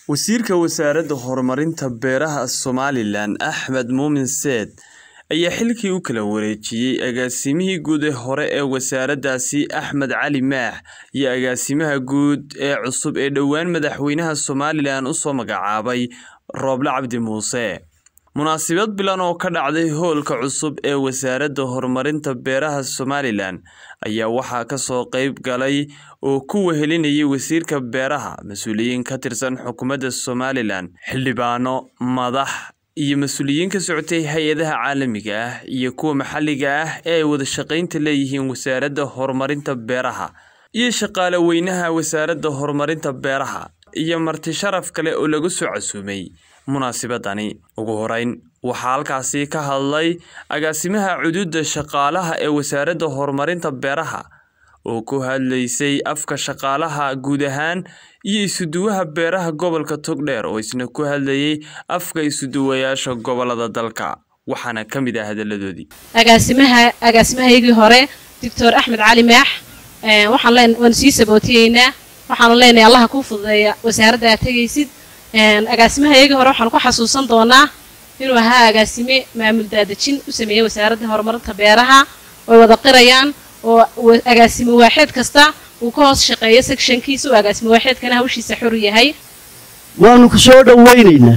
Wasiirka Wasaaradda Horumarinta Beeraha Somalilan Axmed Muumin Seed ayaa xilkii u kala wareejiyay agaasimihii guud ee hore ee wasaaraddaasi Axmed Cali Maax iyo agaasimaha guud ee cusub ee dhowaan madaxweynaha Somalilan u soo magacaabay Rooble Cabdi Muuse. Munaasabad bilan oo ka dhacday hoolka cusub ee Wasaaradda Horumarinta Beeraha Somalilan ayaa waxaa ka soo qayb galay oo ku wehelinayay Wasiirka Beeraha, mas'uuliyiin ka tirsan xukuumadda Somalilan, xildhibaano, madax iyo mas'uuliyiin ka socotay hay'adaha caalamiga ah iyo kuwa maxalliga ah ee ay wada shaqaynta leeyihiin Wasaaradda Horumarinta Beeraha, iyo shaqaale weynaha Wasaaradda Horumarinta Beeraha, iyo marti sharaf kale oo lagu soo casuumay munaasabadani. Ugu horeyn, waxaa halkaasi ka hadlay agaasimaha cududa shaqaalaha ee Wasaaradda Horumarinta Beeraha oo ku hadlaysay afka shaqaalaha guud ahaan iyo isuduwaha beeraha gobolka Togdheer oo isna ku hadlayay afka isuduwayaasha gobolada dalka. Waxaana ka mid ah hadalladoodii. agaasimaha agaasimahaygii hore doctor axmed cali maax ee, waxaan leen waan sii sabootiyeynaa waxaan leenahay allaha kuu fududeeya wasaaradda aad tegaysid Een, agaasimahaygii hore waxaan ku xasuusan doonaa inuu ahaa agaasime maamul daadejin u sameeyey wasaaradda horumarinta beeraha oo wada qirayaan oo wa- agaasime waaxeed kasta uu ka hoos shaqeeyo sectionkiisa oo agaasime waaxeedkana hawshiisa xor yahay waanu ku soo dhowaynaynaa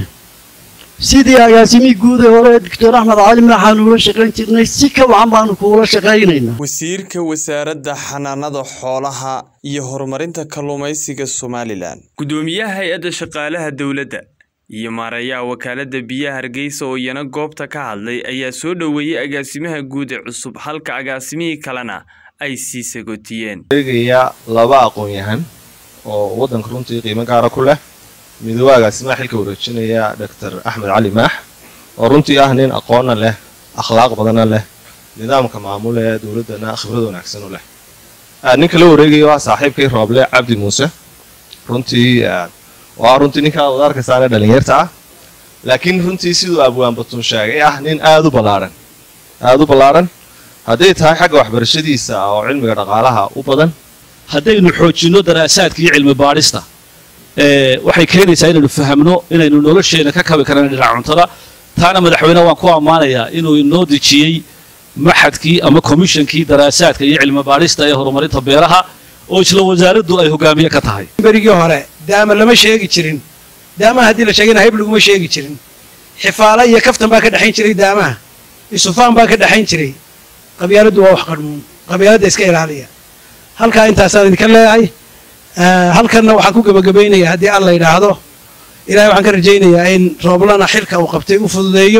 sidii agaasimihii guud ee hore doctor axmed cali maaxaanu ula shaqayn jirnay si ka wacan baanu kuula shaqaynaynaa Wasiirka Wasaaradda Xanaanada Xoolaha iyo Horumarinta Kalluumeysiga Somalilan. Gudoomiyaha Hay'adda Shaqaalaha Dowladda iyo maareeyaha Wakaaladda Biyaha Hargeysa oo iyana goobta ka hadlay ayaa soo dhoweeyay agaasimaha guud ee cusub halka agaasimihii kalena ay sii sagootiyeen. eegaya laba aqoon-yahan oo waddanka runtii qiimo gaara ku leh midooba agaasimaha xilka wareejinaya doctor axmed cali maax oo runtii ah nin aqoonna leh akhlaaq badana leh nidaamka maamul ee dowladdana khibrad wanaagsan u leh Ah, ninka la wareegaya waa saaxiibkay rooble cabdi muuse runtii ah, waa runtii ninka aad wada arkaysaane dhalinyarta ah laakiin runtii siduu abwaan batun sheegay ah nin aad u ballaaran aad u ballaaran hadday tahay xagga waxbarashadiisa oo cilmiga dhaqaalaha u badan haddaynu xoojinno daraasaadka iyo cilmi baadhista ee, waxay keenaysaa inaynu fahamno inaynu nolosheena ka kabi karana dhinaca cuntada taana madaxweyneha waan ku ammaanayaa inuu inoo dejiyey maxadkii ama komishankii daraasaadka iyo cilmi baadhista ee horumarinta beeraha oo isla wasaaraddu ay hogaamiye ka tahay berigii hore daama lama sheegi jirin daamaha haddii la sheegana hayb laguma sheegi jirin xifaala iyo kaftan baa ka dhexayn jiray daamaha isufaan baa ka dhexayn jiray qabyaaladdu waa wax qarmuun qabyaaladda iska ilaaliya halkaa intaasaan idinka leeyahay Eh, halkanna waxaan ku gebagabaynayaa haddii alla yidhaahdo ilahay waxaan ka rajaynayaa in rooblana xilka uu qabtay u fududeeyo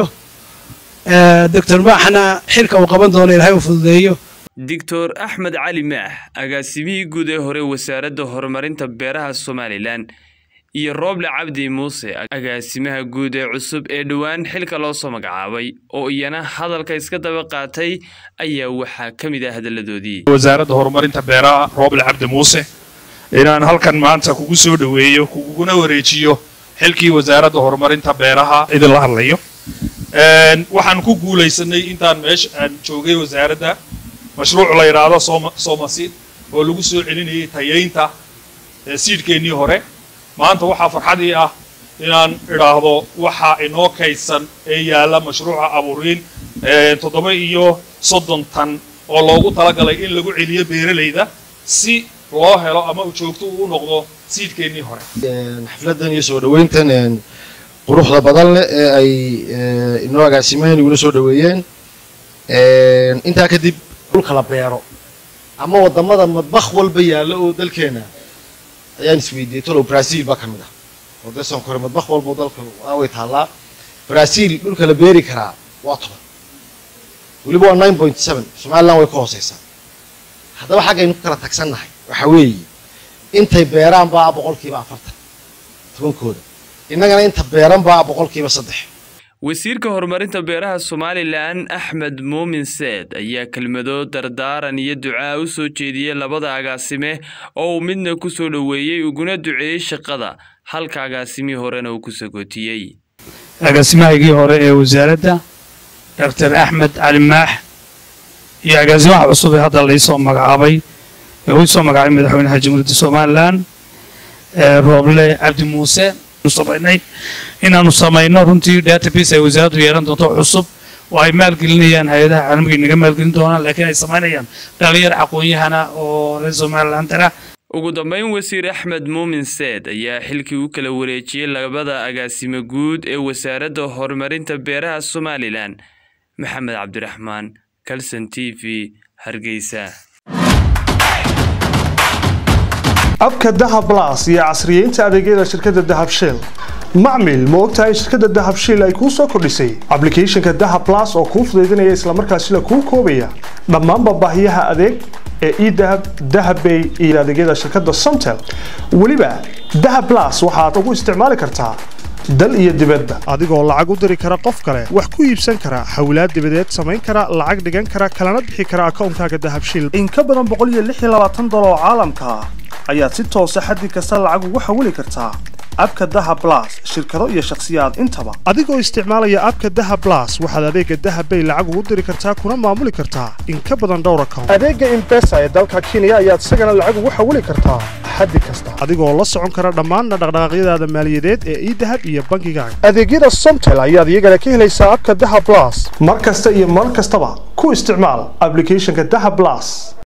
Eh, doctor maaxna xilka uu qaban doono ilahay u fududeeyo Dr. Axmed Cali Maax, agaasimihii guud ee hore Wasaaradda Horumarinta Beeraha Somalilan, iyo Rooble Cabdi Muuse, agaasimaha guud ee cusub ee dhowaan xilka loo soo magacaabay, oo iyana hadalka iska daba qaatay ayaa waxaa ka mid ah hadalladoodii. wasaaradda horumarinta beeraha rooble cabdi muuse inaan halkan maanta kugu soo dhoweeyo kuguna wareejiyo xilkii wasaaradda horumarinta beeraha idinla hadlayo Een, waxaan ku guulaysanay intaan meesha aan joogay wasaaradda mashruuc la yidhaahdo Soma- somasiid oo lagu soo celinayay tayaynta ee siidhkeennii hore maanta waxaa farxadii ah inaan idhaahdo waxa inoo kaydsan ee yaalla mashruuca abuuriin ee toddoba iyo soddon tan oo loogu talagalay in lagu celiyo beeralayda si loo helo ama uu joogto uu u noqdo siidhkeennii hore xafladan iyo soo dhoweyntan een, quruxda badan leh ee ay ee, inoo agaasimaheen iguna soo dhoweeyeen Een, intaa kadib dhulka la beero ama wadamada madbakh walba yaalla oo dalkeena ayaan isweydiiyey tolow brazil baa ka mid ah oo dee sonkore madbakh walba oo dalka ah way taallaa brazil dhulka la beeri karaa waa toban weliba waa nine point seven somaliland way ka hooseysaa haddaba xaggaynu ku kala tagsannahay waxa weeye intay beeraan baa boqolkiiba afartan tobankooda innagana inta beeran baa boqolkiiba saddex Wasiirka Horumarinta Beeraha Somalilan Axmed Muumin Seed ayaa kelmado dardaaran iyo ducaa u soo jeediyay labada agaasime oo uu midna ku soo dhoweeyay uguna duceeyay shaqada halka agaasimihii horena uu ku sagootiyey. agaasimahaygii hore ee wasaaradda doctor axmed cali maax iyo agaasimaha cusub ee hadda laysoo magacaabay ee uu soo magacaabay madaxweynaha jamhuuriyadda somalilan ee rooble cabdi muuse samaynay inaanu samayno runtii database ay wasaaraddu yeelan doonto cusub oo ay maalgelinayaan hay-adaha caalamiga inaga maalgelin doonaan laakiin ay samaynayaan dhalinyar aqoon-yahana oo reer somalilandana ugu dambeyn wasiir axmed muumin seed ayaa xilkii u kala wareejiyey labada agaasimo guud ee wasaaradda horumarinta beeraha somalilan maxamed cabdiraxmaan calson t v hargeysa abka dahab las iyo casriyeynta adeegyada shirkadda dahab shell macmil ma ogtahay in shirkadda dahab shell ay kuu soo kordhisay ablicathonka dahab las oo kuu fudaydinaya islamarkaasina kuu koobaya dhammaanba baahiyaha adeeg ee edahab dahabbay iyo adeegyada shirkadda somtel weliba dahab las waxaad ugu isticmaali kartaa dal iyo dibadba adigoo lacag u diri kara qof kale wax ku iibsan kara hawlaad dibadeed samayn kara lacag dhigan kara kalana bixi kara akoonkaaga dahabshil in ka badan boqoliyoaaatan dolar oo caalamka ah ayaad si toosa xaddi kasta lacag ugu xawili kartaa abka daha blas shirkado iyo shakhsiyaad intaba adigoo isticmaalaya abka daha blas waxaad adeega dahabbay lacag ugu diri kartaa kuna maamuli kartaa in ka badan dhowr account adeega imbesa ee dalka kenya ayaad isagana lacag ugu xawili kartaa xaddi kasta adigoo la socon kara dhammaanna dhaqdhaqaaqyadaada maaliyadeed ee idahab iyo bankigaaga adeegyada somtel ayaad iyagana ka helaysaa abka daha blas mar kasta iyo mar kastaba ku isticmaal ablicathonka daha blas